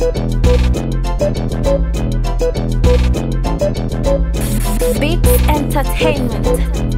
Beats Entertainment.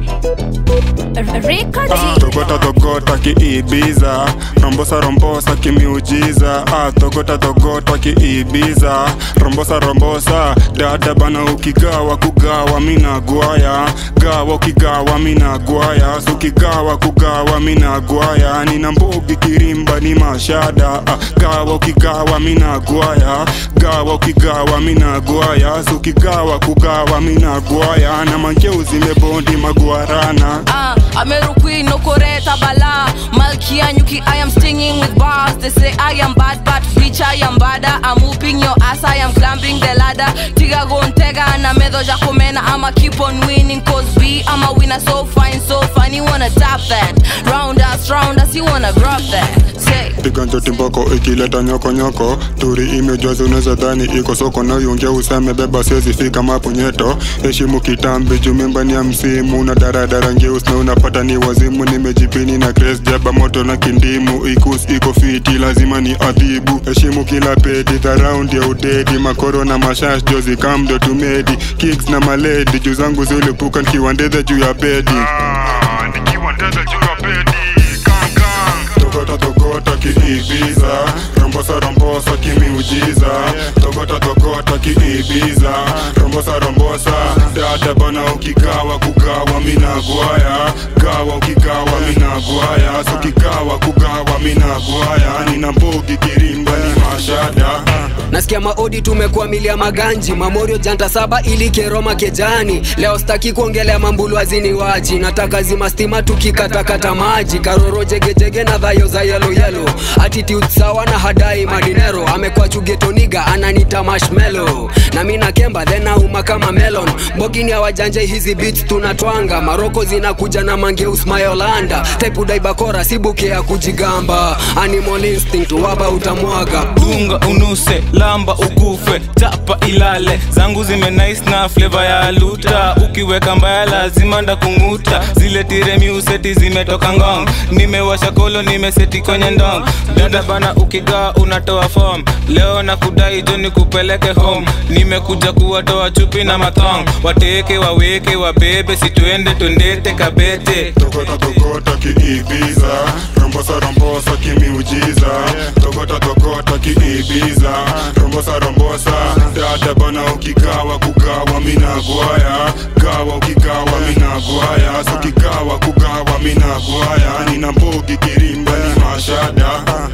Rico G. togota togota kiibiza rombosa rombosa kimiujiza ah, togota togota kiibiza rombosa rombosa dada bana ukigawa kugawa mina gwaya gawa ukigawa mina gwaya sukigawa kugawa mina gwaya nina mbogi kirimba ni mashada ah, gawa ukigawa mina gwaya gawa ukigawa mina gwaya sukigawa kugawa mina gwaya na mangeuzi mebondi magwarana Uh, Ameruki no koreta bala Malkia Nyuki I am stinging with bars They say I am bad but bitch I am bada I'm whooping your ass I am climbing the ladder Tiga gontega na medo jakomena I'ma keep on winning cause we I'm a winner so fine so fine You wanna tap that Round us round us you wanna grab that Say piga njoti mboko ikileta nyokonyoko turi imejaza unaweza dhani iko soko na yungia useme beba siwezi fika mapunyeto heshimu kitambi jumimba ni ya msimu na daradara ngeus na unapata ni wazimu nimejipini na kres jaba moto na kindimu ikus iko fiti lazima ni adhibu heshimu kila pedi dharaundi ya udedi makoro na mashash jozi kamdo tumedi kicks na maledi juu zangu zilipuka nikiwandedha juu ya bedi nikiwandedha juu ya bedi Gang, gang. togota togota kiibiza rombosa rombosa kimiujiza togota togota kiibiza rombosa rombosa dada bana ukigawa kugawa mina gwaya gawa ukigawa mina gwaya sukigawa kugawa mina gwaya nina mbogi kirimba ni mashada nasikia maodi tumekuwa milia maganji mamorio janta saba ili keroma kejani leo staki kuongelea mambulu azini waji nataka zima stima tukikatakata maji karoro jegejege na dhayo za yelo yelo attitude sawa na hadai madinero amekuwa chugetoniga ananita mashmelo na mi na kemba then auma kama melon mbogini ya wajanje hizi beats tunatwanga maroko zinakuja na mangeus mayolanda type udaibakora sibuke ya kujigamba animal instinct waba utamwaga dunga unuse lamba ukufe chapa ilale zangu zime nice na flavor ya luta ukiweka mbaya lazima ndakung'uta zile tiremiuseti zimetoka ngong nimewasha kolo nimeseti kwenye ndong dada bana ukigaa unatoa form leo na kudai jo nikupeleke home nimekuja kuwatoa chupi na mathong wateke waweke wabebe situende twendete kabete togota togota kiibiza rombosa rombosa kimiujiza togota togota kiibiza rombosa rombosa dada bana ukigawa kugawa mina gwaya gawa ukigawa mina gwaya sukigawa kugawa mina gwaya nina mbogi kirimba ni mashada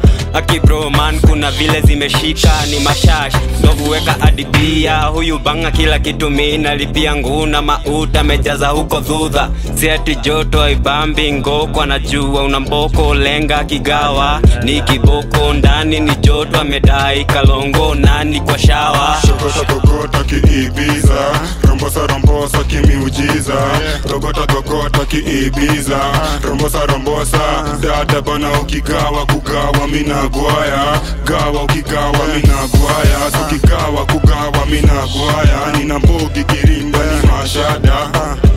akibro man kuna vile zimeshika ni mashash ndo huweka adibia huyu banga kila kitu minalipia nguna mauta amejaza huko dhudha siati joto aibambi ngoko anajua una mboko lenga kigawa ni kiboko ndani ni joto amedai kalongo nani kwa shawa togota togota kiibiza rombosa rombosa kimiujiza togota togota kiibiza rombosa rombosa dada bana ukigawa kugawa mina gwaya gawa ukigawa mina gwaya sukigawa kugawa mina gwaya nina mbogi kirimba ni mashada